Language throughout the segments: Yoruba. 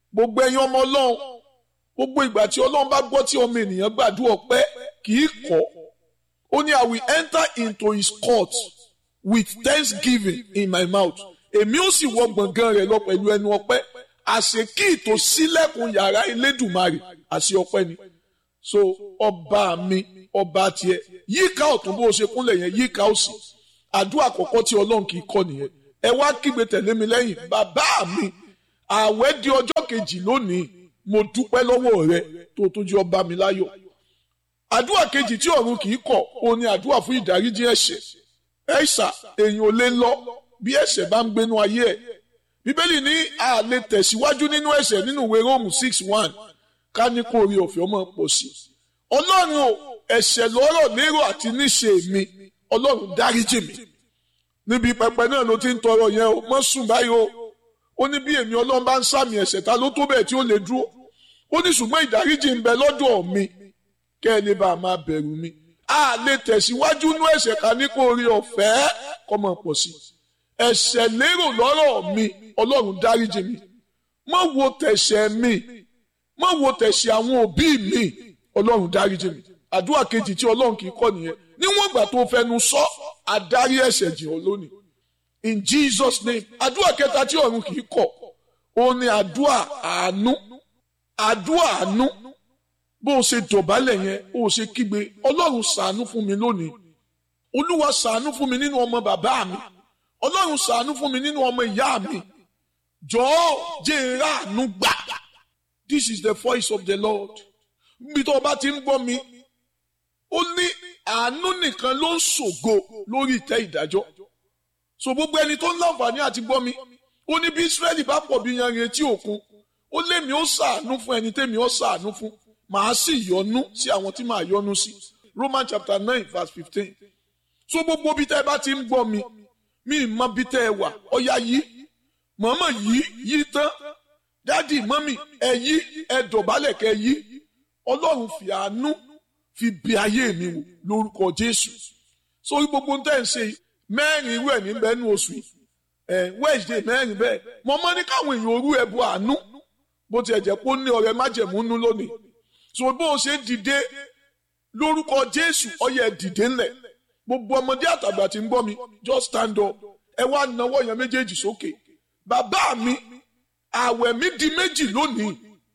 gbogbo ẹ̀yin ọmọ ọlọ́run gbogbo ìgbà tí ọlọ́run bá gbọ́ tí ọmọ ènìyàn gbàdúrà ọpẹ́ kì í kọ̀ ó ní I will enter into his court with thanksgiving in my mouth èmi ó sì wọ gbọ̀ngàn rẹ̀ lọ pẹ̀lú ẹnu ọpẹ́ àṣẹ kí ìtò sílẹ̀kùn yàrá Elédùmarè àṣẹ ọpẹ́ ni so ọba mi ọba tiẹ̀ yíká ọ̀tún bó o ṣe kúnlẹ̀ yẹn yíká òsì àdúrà àkọ́kọ́ tí ọlọ́run kì í kọ́ nìyẹn ẹ wá kígbe tẹ̀lé mi lẹ́yìn bàbá mi ààwẹ̀ di ọjọ́ kejì lónìí mo dúpẹ́ lọ́wọ́ rẹ tó tó jẹ́ ọba mi láyọ̀ àdúrà kejì tí ọ̀run kì í kọ̀ ó ní àdúrà fún ìdáríjì ẹ̀ṣẹ̀ ẹ̀ṣà èèyàn ò lè lọ bí ẹ̀ṣẹ̀ bá ń gbénú ayé ẹ̀ bíbélì ní a lè tẹ̀síwájú nínú ẹ̀ṣẹ̀ nínú ìwé róòmù six one ká ní kó orí ọ̀fẹ́ ọmọ pọ̀ sí i ọlọ́run o ẹ̀ṣẹ̀ lọ́rọ̀ lérò àti níṣe mi ọlọ́run dáríjì mi níbi pẹpẹ náà ló ti ń tọrọ yẹn o mọ́ sùn báyìí o ó ní bí èmi ọlọ́run bá ń sàmì ẹ̀ṣẹ̀ ta ló tó bẹ́ẹ̀ tí ó lè dúró ó ní ṣùgbọ́n ìdáríjì ń bẹ lọ́dọ̀ mi kẹ́ ẹ lè bá a máa bẹ̀rù mi a lè tẹ̀síwájú nú ẹ̀ṣẹ̀ ká ní kó orí ọ̀fẹ́ kọ́ mọ̀ pọ̀ sí ẹ̀ṣẹ̀ lérò lọ́rọ̀ mi ọlọ́run dáríjì mi mọ́ wo tẹ̀ṣẹ̀ mi mọ́ wo tẹ̀ṣẹ̀ àwọn òbí mi ọlọ́run dáríjì mi àdúrà kejì tí ọlọ́run kì í kọ́ nìyẹn níwọ̀n ìgbà tó fẹnu sọ àdárí ẹ̀ṣẹ̀ jìn ọ́ lónìí in Jesus name àdúrà kẹta tí ọ̀run kì í kọ̀ ó ní àdúrà àánú àdúrà àánú bó o ṣe dọ̀bálẹ̀ yẹn ó ṣe kígbe ọlọ́run ṣàánú fún mi lónìí olúwa ṣàánú fún mi nínú ọmọ bàbá mi ọlọ́run ṣàánú fún mi nínú ọmọ ìyá mi jọ̀ọ́ jẹ́ ìràánú gbà this is the voice of the Lord bí tó o bá ti ń gbọ́ mi ó ní àánú nìkan ló ń ṣògo lórí ìtẹ́ ìdájọ́ so gbogbo ẹni tó ń láǹfààní àti gbọ́ mi ó ní bí Ísírẹ́lì bá pọ̀ bí yanrìn etí òkun ó lémi ó ṣàánú fún ẹni tẹ́mi ó ṣàánú fún màá sì yọ́nú sí àwọn tí màá yọ́nú sí Roman chapter nine verse fifteen so gbogbo bí tẹ́ ẹ bá ti ń gbọ́ mi mi mọ bí tẹ́ ẹ wà ọ̀yá yìí mọ̀mọ́ yìí yìí tán dádì mọ́mì ẹ yí ẹ dọ̀bálẹ̀ kẹ́ yí ọlọ́run fi àánú fi bí ayé mi wò lórúkọ jésù sórí gbogbo ń tẹ̀ ń ṣe mẹ́rin irú ẹ̀ níbẹ̀ nínú oṣù yìí ẹ̀ wednesday mẹ́rin bẹ́ẹ̀ mo mọ́ ní káwọn èèyàn orú ẹ̀bù àánú bó tiẹ̀ jẹ́ pé ó ní ọ̀rẹ́ májẹ̀múnú lónìí so bó o ṣe dìde lórúkọ jésù ọyẹ dìde ńlẹ̀ gbogbo ọmọdé àtàgbà tí ń gbọ́ mi just stand up ẹ wá nawọ́ yẹn méjèèjì sókè bàbá mi àwẹ̀ mi di méjì lónìí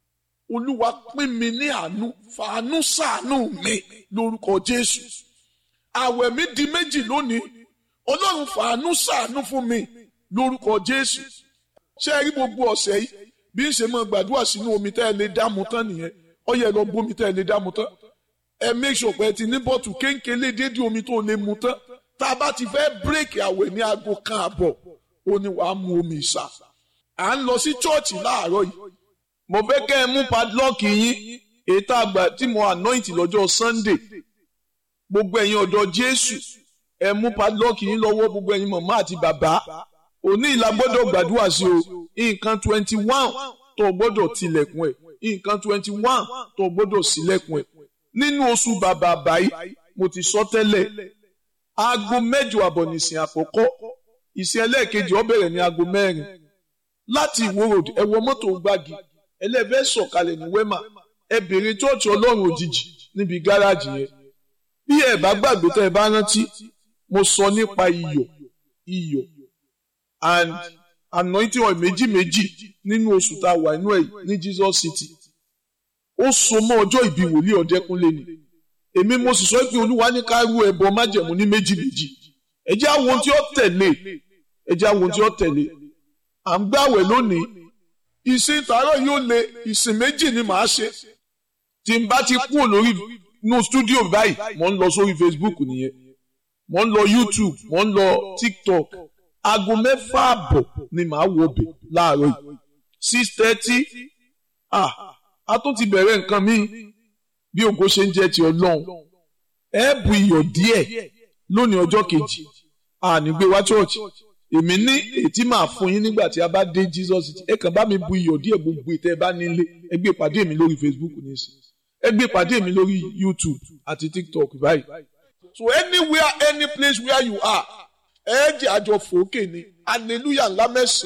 olúwa pín mi ní àánú fàánú ṣàánú mi lórúkọ jésù àwẹ̀ mi di méjì lónìí ọlọ́run fàánú ṣàánú fún mi lórúkọ jésù ṣé ẹ rí gbogbo ọ̀sẹ̀ yìí bí ń ṣe máa gbàdúrà sínú omi tẹ́ ẹ lè dáàmú tán nìyẹn ó yẹ lọ bómi tẹ́ ẹ lè dáàmú tán ẹ make sure pé ẹ ti ní bọ́ọ̀tù kéńkélé dédé omi tó lè mu tán tá a bá ti fẹ́ bírèkì àwẹ̀ ní aago kan àbọ̀ ó ní wàá mu omi ìsà à ń lọ sí chọ́ọ̀chì láàárọ̀ yìí mo fẹ́ kẹ́ ẹ mú padlock yín ètò àgbà tí mo anoint lọ́jọ́ sunday gbogbo ẹ̀yin ọ̀dọ́ jésù ẹ mú padlock yín lọ́wọ́ gbogbo ẹ̀yin màmá àti bàbá òní ìlà gbọ́dọ̀ gbàdúrà sí o nǹkan twenty one tó gbọ́dọ̀ tilẹ̀kùn ẹ̀ nǹkan twenty one tó gbọ́dọ̀ sílẹ̀kùn ẹ̀ nínú oṣù bàbà báyìí mo ti sọ tẹ́lẹ̀ aago mẹ́jọ àbọ̀ nìsín àkọ́kọ́ ìsìn ẹlẹ́ẹ̀kejì ó bẹ̀rẹ̀ ní aago mẹ́rin láti ìwó road ẹ wọ mọ́tò gbági ẹlẹ́fẹ́ sọ̀kalẹ̀ ní wema ẹ bèrè chọ́ọ̀chì ọlọ́run òjijì níbi gáràjì yẹn bí ẹ bá gbàgbé tẹ́ ẹ bá rántí mo sọ nípa iyọ̀ iyọ̀ and anointing oil méjì méjì nínú oṣù tá a wà inú ẹ̀ ní Jesus City ó so mọ́ ọjọ́ ìbí wòlíì ọ̀dẹ́kúnlé ni èmi mo sì sọ pé olúwa ní ká rú ẹbọ májẹ̀mú ní méjì méjì ẹ jẹ́ àwọn ohun tí ó tẹ̀lé ẹ jẹ́ àwọn ohun tí ó tẹ̀lé à ń gbàwẹ̀ lónìí ìsìn tààrọ̀ yóò le ìsìn méjì ni màá ṣe tí n bá ti kúrò lórí inú stúdíò báyìí mo ń lọ sórí Facebook nìyẹn mo ń lọ YouTube mo ń lọ TikTok aago mẹ́fà àbọ̀ ni màá wọ ọbẹ̀ láàárọ̀ yìí six thirty ah a tún ti bẹ̀rẹ̀ nǹkan mi bí ògo ṣe ń jẹ́ ti ọlọ́run ẹ bu iyọ̀ díẹ̀ lónìí ọjọ́ kejì àní gbé wá church èmi ní ètí máa fún yín nígbà tí a bá dé Jesus ẹ kàn bá mi bu iyọ̀ díẹ̀ gbogbo ìtẹ́ ẹ bá nílé ẹ gbé ìpàdé mi lórí Facebook nísìn ẹ gbé ìpàdé mi lórí YouTube àti TikTok báyìí so anywhere any place where you are ẹ jẹ́ àjọ fòókè ni hallelujah ńlá mẹ́sàn-án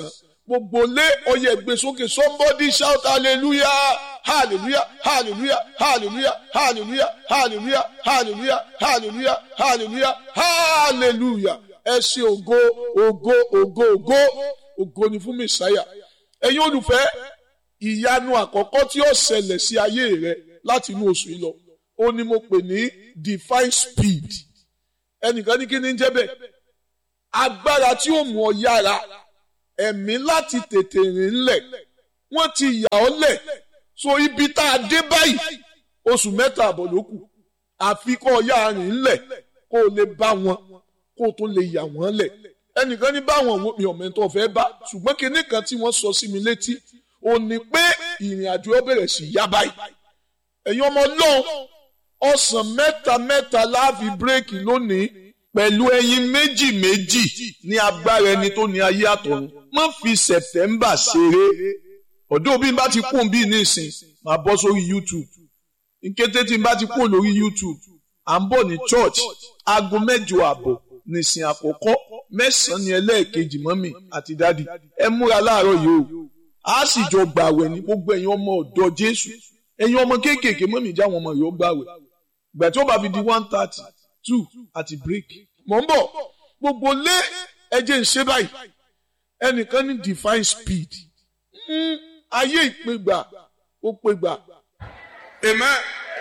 gbogbo lé ọyẹ gbé sókè somebody shout hallelujah hallelujah hallelujah hallelujah hallelujah hallelujah hallelujah hallelujah hallelujah hallelujah ẹ ṣe ògo ògo ògo ògo ògo ni fún mẹsàáyà ẹ̀yin olùfẹ́ ìyanu àkọ́kọ́ tí ó ṣẹlẹ̀ sí ayé rẹ láti inú oṣù yìí lọ ó ní mo pè ní divine speed ẹnìkan ní kí ni ń jẹ́ bẹ́ẹ̀ agbára tí ó mú ọ yára ẹ̀mí láti tètè rìn lẹ̀ wọ́n ti yà ọ́ lẹ̀ so ibi tá a dé báyìí oṣù mẹ́ta àbọ̀ ló kù àfi kó o yá rìn lẹ̀ kó o lè bá wọn kó o tó lè yà wọ́n lẹ̀ ẹnìkan ní báwọn wo mi ọ̀mẹ́ntọ́ fẹ́ bá ṣùgbọ́n kinní kan tí wọ́n sọ sí mi létí ò ní pé ìrìn àjò ó bẹ̀rẹ̀ sí yá báyìí ẹ̀yin ọmọ ọlọ́run ọ̀sán mẹ́ta mẹ́ta láàfin bírèkì lónìí pẹ̀lú ẹyin méjì méjì ní agbára ẹni tó ní ayé àtọ̀run má fi sẹ̀tẹ́mbà ṣeré ọ̀dọ́ bí n bá ti kún bí nísìn máa bọ́ sórí YouTube nkété tí n bá ti kún lórí YouTube à ń bọ̀ ní church aago mẹ́jọ àbọ̀ nìsín àkọ́kọ́ mẹ́sàn-án ní ẹlẹ́ẹ̀kejì mọ́mì àti dádì ẹ múra láàárọ̀ yìí o a sì jọ gbàwẹ̀ ní gbogbo ẹ̀yin ọmọ ọ̀dọ́ Jésù ẹ̀yin ọmọ kéékèèké mọ́mì jáwọn ọmọ yìí ó gbàwẹ̀ gbà tí ó bá fi di one thirty two àti break. mò ń bọ̀ gbogbo lé ẹjẹ̀ ń ṣe báyìí ẹnìkan ní divine speed Mm, ayé ìpégbà ó pégbà. Amen.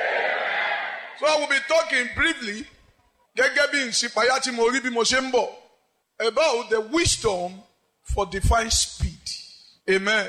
So I will be talking briefly gẹ́gẹ́ bí ìsìpáyà tí mo rí bí mo ṣe ń bọ̀ about the wisdom for divine speed. Amen.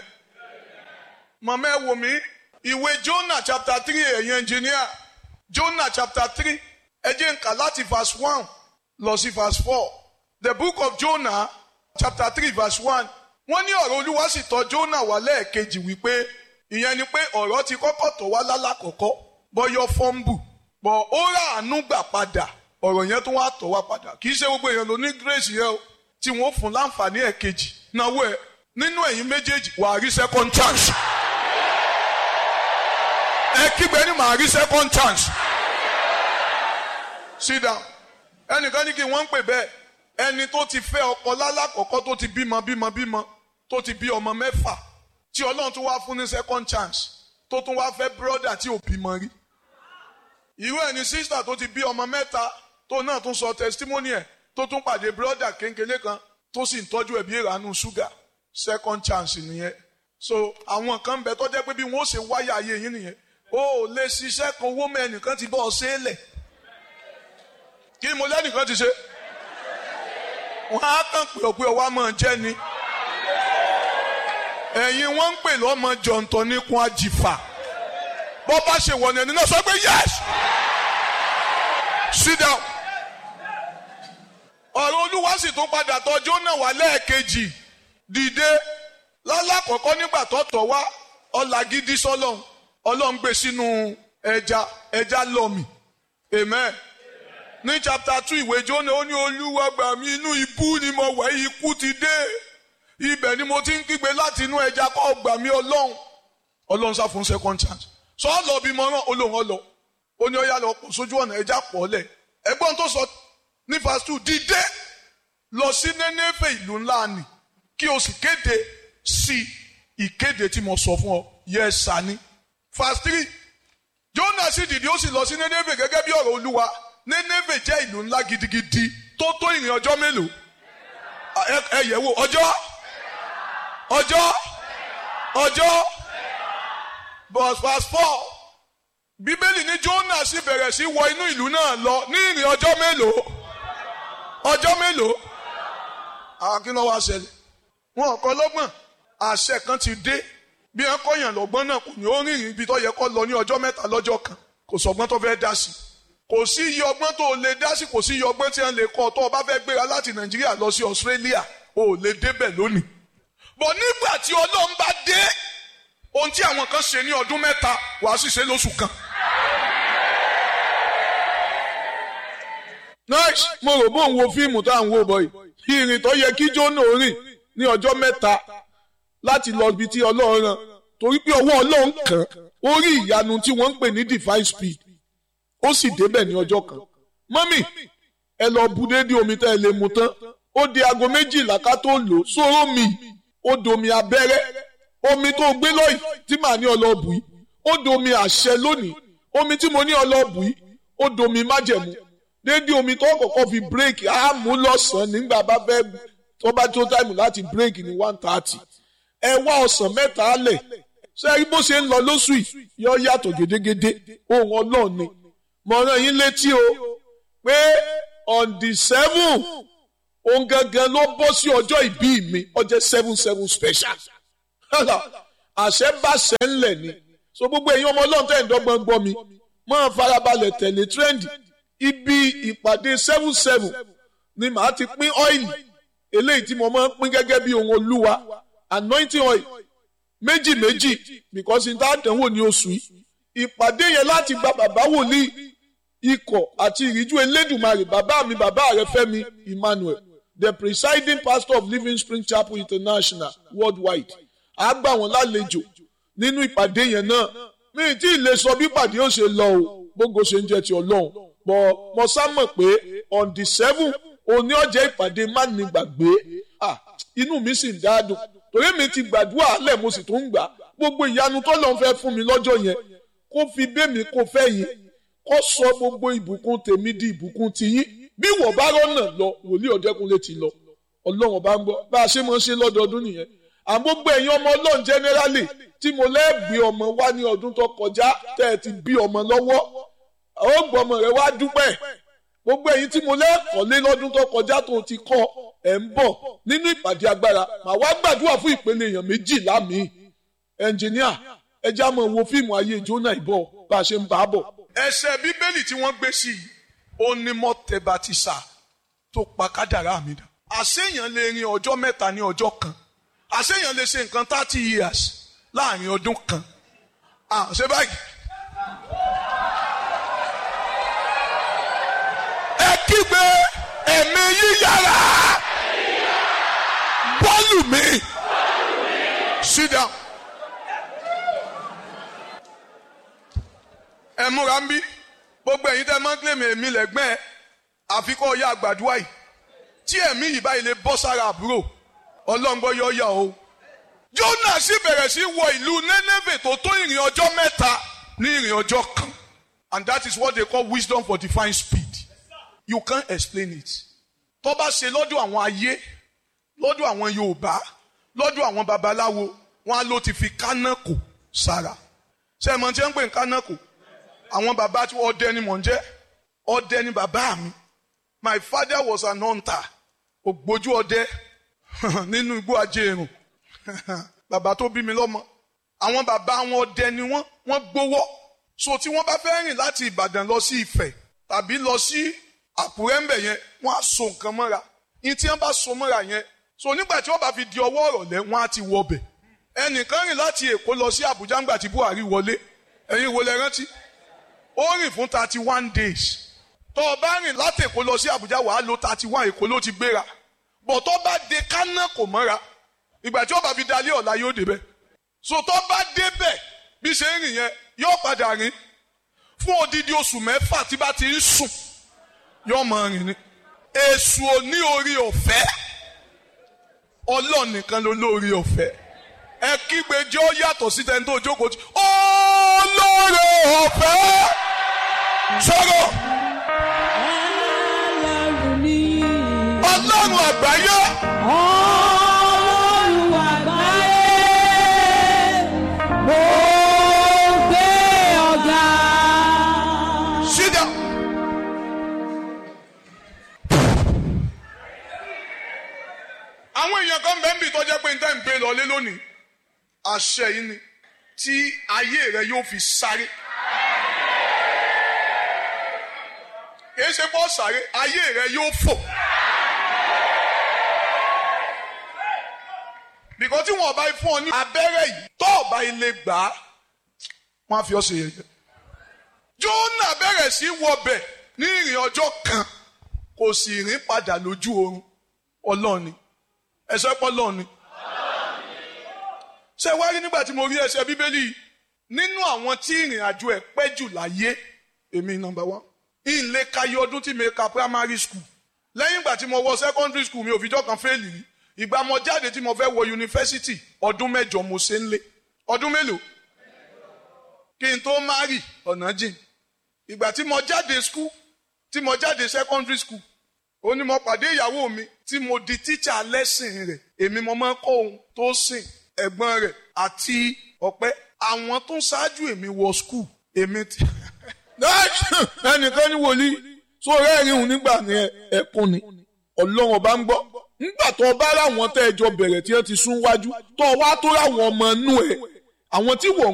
Màmá ẹ wò mí ìwé Jonah chapter three ẹ̀yin engineer Jonah chapter three ẹ jẹ́ n kà láti verse one lọ sí verse four. The book of Jonah chapter three verse one wọ́n ní ọ̀rọ̀ Olúwa sì tọ̀ Jonah wá lẹ́ẹ̀kejì wípé ìyẹn ni pé ọ̀rọ̀ ti kọ́kọ́ tọ̀ wá lálàkọ́kọ́ bọ́yọ́ fọ́ńbù bọ̀ ó rà àánú gbà padà ọ̀rọ̀ yẹn tó wá tọ̀ wá padà kì í ṣe gbogbo èèyàn ló ní grace yẹn o tí wọ́n fún láǹfààní ẹ̀kejì náwó ẹ̀ nínú ẹ̀yin méjèèjì wà á rí second chance ẹ kígbe ní màá rí second chance sit down ẹnìkan ní kí wọ́n ń pè bẹ́ẹ̀ ẹni tó ti fẹ́ ọkọ lálàkọ́kọ́ tó ti bímọ bímọ bímọ tó ti bí ọmọ mẹ́fà tí ọlọ́run tó wá fún ní second chance tó tún wá fẹ́ brother tí ò bímọ rí irú ẹni sister tó ti bí ọmọ mẹ́ta tó náà tún sọ testimony ẹ̀ tó tún pàdé brother kéńkélé kan tó sì ń tọ́jú ẹ̀bí ìranú ṣúgà second chance nìyẹn so àwọn kan bẹ tó jẹ́ pé bí wọ́n ṣe wáyà ayé yín nìyẹn o ò lè ṣiṣẹ́ kan owó mẹ́nìkan ti bọ́ ọ ṣe é lẹ̀ kí ni mo lẹ́nìkan ti ṣe wọ́n á kàn pé ọ̀pẹ ọwọ́ máa jẹ́ ni ẹ̀yin wọ́n ń pè lọ́mọ jọ̀ǹtọ̀ níkun àjìfà bọ́ bá ṣe wọ̀ ní ẹni náà sọ pé yes sit down ọ̀rọ̀ olúwa sì tún padà tọ̀ Jónà wá lẹ́ẹ̀kejì dìde lálákọ̀ọ́kọ́ nígbà tó tọ̀ wá ọ̀là gidi sọ́lọ́n ọlọ́run gbé sínú ẹja ẹja lọ́mì amen ní chapter two ìwé Jónà ó ní olúwa gbà mí inú ibú ni mo wà ikú ti dé ibẹ̀ ni mo ti ń kígbe láti inú ẹja kọ́ gbà mí ọlọ́run ọlọ́run sá fún second chance sọ ọ lọ bí mo rán olóhùn ọlọ ó ní ọyá lọ pọ̀ sójú ọ̀nà ẹja pọ̀ lẹ̀ ẹgbọ́n tó sọ ní verse two dìde lọ sí Nénéfè ìlú ńlá ni kí o sì kéde sí ìkéde tí mo sọ fún ọ yẹ sani verse three Jónà sì dìde ó sì lọ sí Nénéfè gẹ́gẹ́ bí ọ̀rọ̀ olúwa Nénéfè jẹ́ ìlú ńlá gidigidi tó tó ìrìn ọjọ́ mélòó ẹ yẹ̀ wò ọjọ́ ọjọ́ ọjọ́ verse verse four bíbélì ní Jónà sì bẹ̀rẹ̀ sí wọ inú ìlú náà lọ ní ìrìn ọjọ́ mélòó ọjọ́ mélòó àwọn kí ló wá ṣẹlẹ̀ wọn kọ́ lọ́gbọ̀n àṣẹ kan ti dé bí wọn kọyàn lọ́gbọ́n náà kò ní ó rìnrìn ibi tó yẹ kó lọ ní ọjọ́ mẹ́ta lọ́jọ́ kan kò sọgbọ́n tó fẹ́ dá sí kò sí iye ọgbọ́n tó lè dá sí kò sí iye ọgbọ́n tí wọn lè kọ́ tó o bá fẹ́ gbéra láti Nàìjíríà lọ sí Australia o ò lè débẹ̀ lónìí bọ̀ nígbà tí Ọlọ́run bá dé ohun tí àwọn kan ṣe ní ọdún mẹ́ta wàá sì ṣe lóṣù kan. nice mo rò bó ń wo fíìmù tá à ń wò bọ̀ yìí ìrìn tó yẹ kí Jónà rìn ní ọjọ́ mẹ́ta láti lọ ibi tí Ọlọ́run rán torí pé ọwọ́ Ọlọ́run kàn ó rí ìyanu tí wọ́n ń pè ní divine speed ó sì débẹ̀ ní ọjọ́ kan mọ́mì ẹ lọ bu déédéé omi tẹ́ ẹ lè mu tán ó di aago méjìlá ká tó lò sóró mi ó domi abẹ́rẹ́ omi tó gbé lọ́yìn tí màá ní ọlọ́ọ̀bù yìí ó domi àṣẹ lónìí omi tí mo ní ọlọ́ọ̀bù yìí ó domi májẹ̀mú déédéé omi tó kọ́kọ́ fi bírèkì á mú lọ́sàn-án nígbà bá fẹ́ tó bá tó táìmù láti bírèkì ní one thirty ẹ wá ọ̀sán mẹ́ta lẹ̀ ṣé bó ṣe ń lọ lóṣù yìí yọ yàtọ̀ gédégédé ohun ọlọ́run ni mo rán yín létí o pé on the seven ohun gangan ló bọ́ sí ọjọ́ ìbí mi ọjọ́ seven seven special àṣẹ bá ṣẹ ńlẹ̀ ni so gbogbo èyí ọmọ ọlọ́run tẹ̀ ń dọ́gbọ́n gbọ́ mi máa farabalẹ̀ tẹ̀lé trendy ibi ìpàdé seven seven ni màá ti pín ọ́ìlì eléyìí tí mo máa ń pín gẹ́gẹ́ bí ohun olúwa anointing oil méjì méjì because n ta dánwò ní oṣù yìí ìpàdé yẹn láti gba bàbá wòlíì ikọ̀ àti ìríjú elédùnmarè bàbá mi bàbá rẹ fẹ́mi emmanuel the presiding pastor of living spring chapel international worldwide a gbà wọ́n lálejò nínú ìpàdé yẹn náà mi tí ì lè sọ bí ìpàdé yóò ṣe lọ o gbogbo ṣe ń jẹ ti ọlọ́run bọ̀ mo sá mọ̀ pé on the seven òní ọjọ́ ìpàdé má ní gbàgbé ah inú mi sì ń dáadùn torí mi ti gbàdúrà alẹ́ mo sì tún ń gbà gbogbo ìyanu tó lọ́n fẹ́ fún mi lọ́jọ́ yẹn kó fi bẹ́mi kó fẹ́ yín kó sọ gbogbo ìbùkún tèmi di ìbùkún tiyín bí wọ́n bá rọ́nà lọ wòlíì ọ̀dẹ́kunlé ti lọ ọlọ́run bá ń gbọ́ bá a ṣe máa ń ṣe lọ́dọọdún nìyẹn àmọ́ gbogbo ẹ̀yin ọmọ ọlọ́run generally tí mo lẹ́ẹ̀gbé ọmọ wá ní ọdún tó kọjá tẹ́ ẹ ti bí ọmọ lọ́wọ́ ó gbọ́ ọmọ rẹ wá dúpẹ́ gbogbo ẹ̀yin tí mo lẹ́ẹ̀kọ́lé lọ́dún tó kọjá tó ti kọ́ ẹ̀ ń bọ̀ nínú ìpàdé agbára màá wá gbàdúrà fún ìpele èèyàn méjìlá mi ẹnjìníà ẹ já mọ̀ wo fíìmù ayé jóná ìbọ̀ bá a ṣe ń bá a bọ̀. ẹsẹ̀ bíbélì tí wọ́n gbé sí i ó ní mọ́tẹ́bàtìsà tó pa kádàrá mi dà. àṣeyàn lè rin ọjọ́ mẹ́ta ní ọjọ́ kan àṣeyàn lè ṣe nǹkan thirty years láàrin ọdún kan. ṣé báyìí. ẹ kígbe ẹ̀mí yíyára bọ́ọ̀lù mi sit down. ẹ múra ń bí gbogbo ẹ̀yin tẹ́ máa ń kílèmí èmi lẹ́gbẹ́ ẹ àfikún ọ̀yá àgbàdua yìí tí ẹ̀mí yìí báyìí lè bọ́ sára àbúrò ọlọ́ngbọ́ yọ yà o. Jónà sì bẹ̀rẹ̀ sí wọ ìlú Nénéfè tó tó ìrìn ọjọ́ mẹ́ta ní ìrìn ọjọ́ kan and that is what they call wisdom for divine speed you can't explain it. tó bá ṣe lọ́dọ̀ àwọn ayé lọ́dọ̀ àwọn Yorùbá lọ́dọ̀ àwọn babaláwo wọn á ló ti fi kánákò sára ṣé ẹ mọ̀ tí wọ́n ń pè ní kánákò àwọn bàbá tí ọdẹ ni mò ń jẹ́ ọdẹ ni bàbá mi my father was an hunter ògbójú ọdẹ nínú igbó ajéèrùn bàbá tó bí mi lọ́mọ àwọn bàbá wọn ọdẹ ni wọ́n wọ́n gbowó so tí wọ́n bá fẹ́ rìn láti Ìbàdàn lọ sí Ifẹ̀ tàbí lọ sí Àkúrẹ́ ńbẹ̀ yẹn wọ́n á so nǹkan mọ́ra ní tí wọ́n bá so mọ́ra yẹn so nígbà tí wọ́n bá fi di ọwọ́ ọ̀rọ̀lẹ́ wọ́n á ti wọbẹ̀ ẹnìkan rìn láti Èkó lọ sí Àbújá ńgbà tí Buhari wọlé ẹ̀yin wo lẹ rántí ó rìn fún thirty one days tó o bá rìn láti Èkó lọ sí Àbújá wàá lo thirty one Èkó ló ti gbéra bọ̀ tó bá de kánà kò mọ́ra ìgbà tí ó bá fi dalé ọ̀la yóò débẹ̀ so tó bá débẹ̀ bí ṣe ń rìn yẹn yóò padà rìn fún odidi oṣù mẹ́fà tí bá ti ń sùn yóò máa rìn ni èṣù ò ní orí ọ̀fẹ́ Ọlọ́run nìkan ló lórí ọ̀fẹ́ ẹ kígbe jẹ́ ó yàtọ̀ sí tẹni tó jókòó tí olóore ọ̀fẹ́ sọ̀rọ̀ Ọlọ́run mi. Ọlọ́run àgbáyé Ọlọ́run àgbáyé. Mo gbé ọ̀gá. sit down. àwọn èèyàn kan bẹ́ẹ̀ ń bì tọ́jẹ́ pé níta ń gbé lọlé lónìí àṣẹ yìí ni tí ayé rẹ yóò fi sáré. kìí ṣe bọ́ sáré ayé rẹ yóò fò. bìkọ́ tí wọ́n bá fún ọ ní abẹ́rẹ́ yìí tó ọba ilé gbà á wọ́n á fi ọ́ ṣe yẹ̀yẹ́. Jónà bẹ̀rẹ̀ sí wọbẹ̀ ní ìrìn ọjọ́ kan kò sì rìn padà lójú oorun ọlọ́ọ̀ni ẹsẹ̀ pọ̀ lọ́ọ̀ni. ṣé wá rí nígbà tí mo rí ẹsẹ̀ bíbélì yìí nínú àwọn tí ìrìn àjò ẹ̀ pẹ́ jù láyé èmi nọ́mbà wán ìlé kayé ọdún tí mi ka primary school lẹ́yìn ìgbà tí mo wọ secondary school mi ò fìjọ́ kan fẹ́ẹ̀lì rí ìgbà mo jáde tí mo fẹ́ wọ yunifásitì ọdún mẹ́jọ mo ṣe ń lé ọdún mélòó kí n tó márì ọ̀nà jìn ìgbà tí mo jáde skul tí mo jáde secondary school ó ní mo pàdé ìyàwó mi tí mo di tíṣà lẹ́sìn rẹ̀ èmi mo máa ń kọ́ ohun tó sìn ẹ̀gbọ́n rẹ̀ àti ọ̀pẹ́ àwọn tó ń ṣáájú èmi wọ skul èmi ti. ẹnìkan ní wòlíì sórí ẹ̀rín òun nígbà ní ẹkún ni ọlọ́run ọba ń gbọ́ nígbà tó ọba láwọn tẹ́ ẹjọ́ bẹ̀rẹ̀ tí wọ́n ti sún wájú tó wá tó ráwọn ọmọ inú ẹ̀ àwọn tí wọ́n